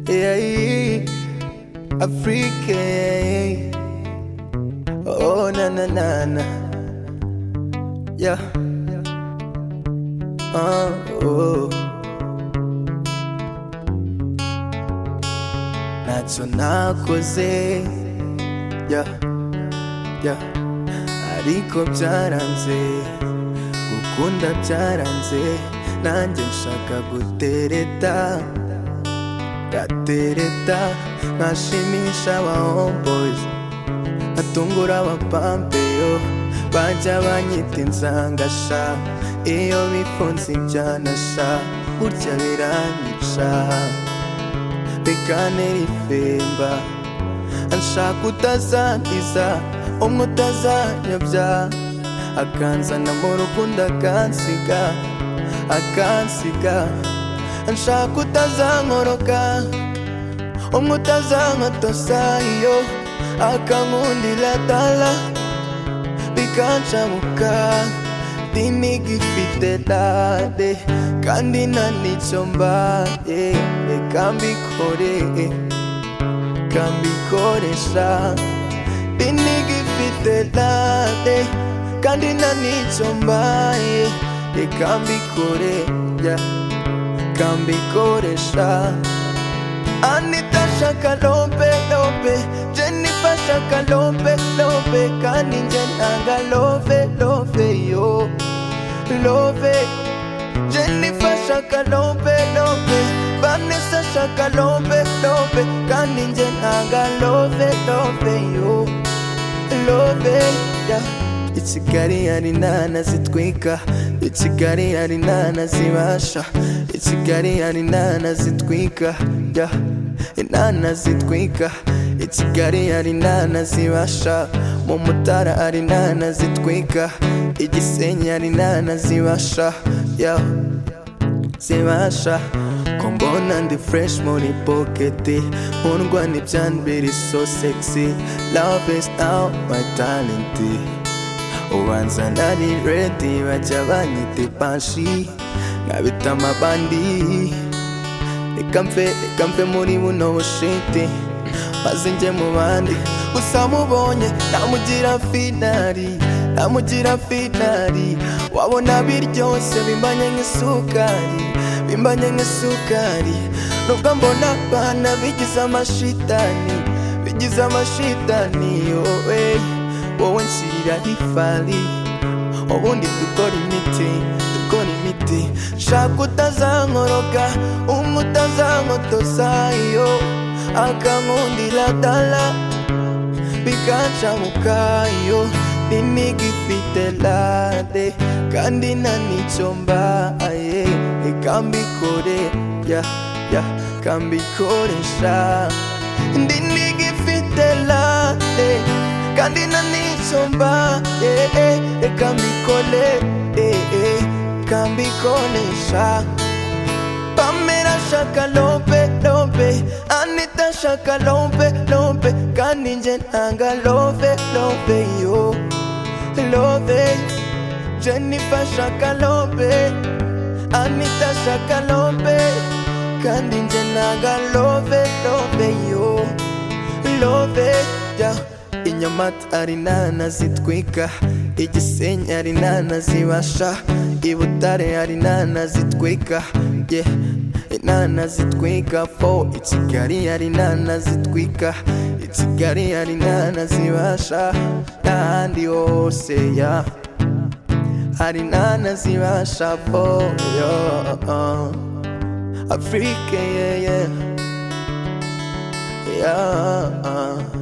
yeah, Africa, yeah. oh na na na na, yeah, uh, oh. ntacyo nakoze, yeah, yeah, ariko byaranze, gukunda byaranze, nanjye nshaka gutereta. gatereta nkashimisha aba homeboys ngatungura abapampeyo bajya banyita insanga sha iyo bifunze ibyana sha burya biranyica reka nerifemba anshaka utazangiza umwe utazanyobya akanzana mu rukundo akansiga akansiga anshaka utazankoroka umwe utazankatosa iyo akankundira dala bikanshabuka dinigifite dade kandi nta n'icyo mbaye reka mbikore reka mbikoresha dinigifite dade kandi nta n'icyo mbaye reka mbikore yeah kambikoresha anita shaka lombe lombe jennifer shaka lombe lombe kandi nje nanga love love yo love jennifer shaka lombe lombe vanessa shaka lombe lombe kandi nje nanga love love yo love yeah. i kigali hari inana zitwika i kigali hari inana zibasha i kigali hari inana zitwika yeah. inana zitwika i kigali hari inana zibasha mu mutara hari inana zitwika i gisenyi hari inana zibasha yeah. zibasha ko mbona ndi fresh muri pocket nkundwa ntibyambere so sexy love is now my talent ubanza nari redi bajya banyita ipanshi nkabita amabandi reka mve reka mve muri buno bushiti maze njye mu bandi gusa mubonye namugira finari namugira finari wabona biryoshye bimbanye nk'isukari bimbanye nk'isukari nubwo mbona abana bigize amashitani bigize amashitani yowe wowe nshyirira ifari ubundi dukora imiti dukora imiti shaka utazankoroka umwe utazankotosa iyo akankundira dala bikancamuka iyo n'imiga ifite lade kandi nta n'icyo mbaye reka mbikore ya ya kambikoresha indi niga ifite lade kandi na nisomba eh, eh, reka mbikole eh, eh, reka mbikonesha pamera shaka lompe lompe anita shaka lompe lompe kandi nje nanga love love yo love jennifer shaka lompe anita shaka lompe kandi nje nanga love love yo love yeah. inyamata ari inana zitwika igisenyi ari inana zibasha ibutare ari inana zitwika yeah. inana zitwika fo i kigali ari inana zitwika i kigali ari inana zibasha n'ahandi hose ya yeah. hari inana zibasha fo yo uh, afurike yeah, yeah. yeah.